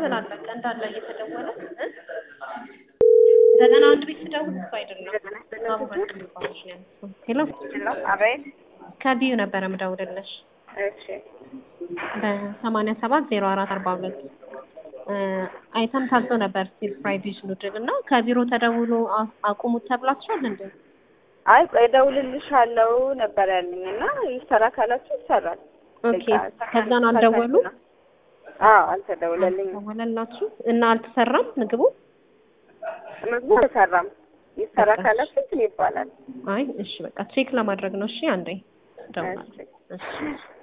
ተበላል በቃ እንዳለ እየተደወለ እ? ዘጠና አንድ ቤት ስደውል እሱ አይደለም አቡበክር የሚባል ልጅ ነው ያነሳው። ሄሎ አቤት። ከቢዩ ነበረ ምደውልልሽ እሺ በሰማንያ ሰባት ዜሮ አራት አርባ ሁለት አይተም ታዞ ነበር ስቲል ፍራይ ዲሽ ኑድል እና ከቢሮ ተደውሎ አ- አቁሙት ተብላችኋል እንዴ? አይ ቆይ እደውልልሻለሁ ነበር ያለኝ እና ይሰራ ካላችሁ ይሰራል። ኦኬ በቃ ከዛን አልደወሉ አዎ አልተደውለልኝም። ደወለላችሁ እና አልተሰራም ምግቡ? ምግቡ አልተሰራም። ይሰራ በቃ ካላችሁ እንትን ይባላል። አይ እሺ በቃ ቼክ ለማድረግ ነው። እሺ አንዴ እደውላለሁ። እሺ። እሺ